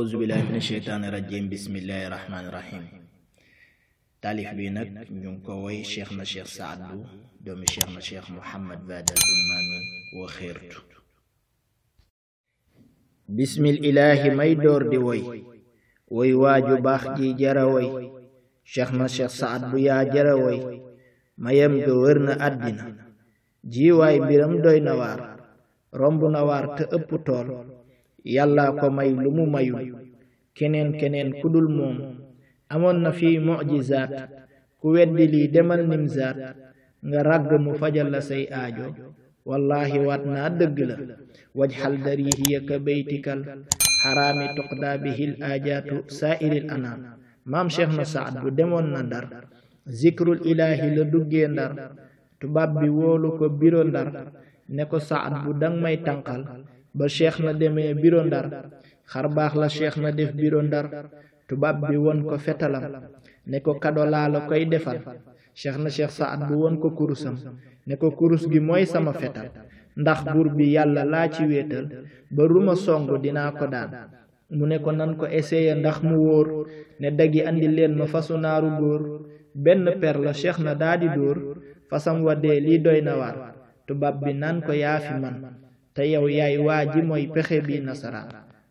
auzu billahi min sheytaani rajim bismillahi rahmaani rahim taalif bi nag ñu ngi ko woy cheikh na cheikh saad bu doomi cheikh na cheikh muhammad badal bun maamin wa xeertu bismil ilaahi may door di woy woy waaju baax ji jara woy cheikh na cheikh saad bu yaa jara woy mayam ga wër na àddina jiwaay mbiram doy na waar romb na waar te ëpp tool yàlla ko may lu mu mayul keneen keneen ku dul moom amoon na fi mujizaat ku weddi lii demal nimzaat nga ràgg mu fajal la say aajo wallahi waat naa dëgg la wajxal darihiya ka beytikal xaraami tuqdaa bihil aajaatu saairil anaam maam cheikh na saad bu demoon na ndar zikrul ilaahi la duggee ndar tubaab bi woolu ko biro ndar ne ko saad bu dang may tànqal ba cheikh na demee biro ndar xar baax la cheikh na def biro ndar tubaab bi won ko fetalam ne ko kado laa la koy defal cheikh na cheikh saad bu won ko kurusam ne ko kurus gi mooy sama fetal ndax buur bi yàlla laa ci wéetal ba ruma song dinaa ko daan mu ne ko nan ko essayer ndax mu wóor ne dagi andi leen ma fasu naaru góor benn per la cheikh na daa di dóor fasam wa dee lii doy na waar tubaab bi naan ko yaafi man te yow yaay waa ji mooy pexe bi nasaraan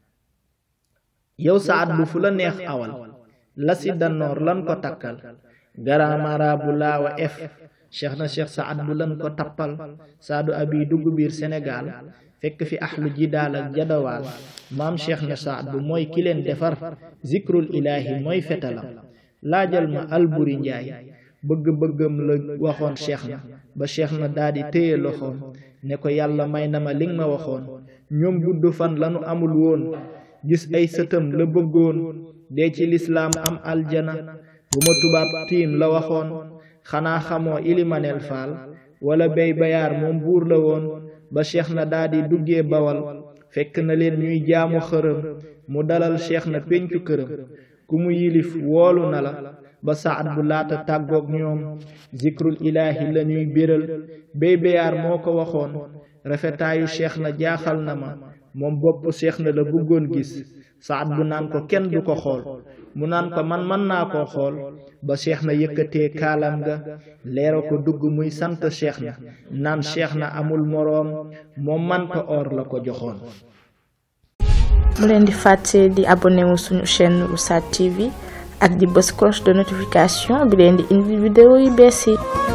yow saat bu fu la neex awal la si danoor lan ko takkal garamara bu laawa ef cheikh na cheikh saad bu lan ko tappal saadu abi dugg biir sénégal fekk fi axlu jidaal ak jadawaal maam cheikh na saad bu mooy ki leen defar zikrul ilaahi mooy fetalam laajal ma alburi njaay bëgg-bëggam la waxoon cheikh na ba cheikh na daldi téye loxoom ne ko yàlla may na ma li nga ma waxoon ñoom gudd fan lanu amul woon gis ay sëtam la bëggoon dee ci lislaam am aljana bu ma tubaab tiim la waxoon xanaa xamoo ilimaneel faal wala bey bayaar moom buur la woon ba cheikh na daldi duggee bawal fekk na leen ñuy jaamu xërëm mu dalal cheikh na péncu këram ku mu yilif woolu na la ba saat bu laata tàggoog ñoom zikrul ilaahi la ñuy biral béy béyaar moo ko waxoon rafetaayu cheikh na jaaxal na ma moom bopp cheikh na la bëggoon gis saat bu naan ko kenn du ko xool mu naan ko man mën naa koo xool ba cheikh na yëkkatee kaalam ga leera ko dugg muy sant cheikh na naan cheikh na amul moroom moom man ko or la ko joxoon mu leen di fàtte di abonné wu suñu chaîne Oustaz TV ak di bës cloche de notification bi leen di indi vidéo yu bees yi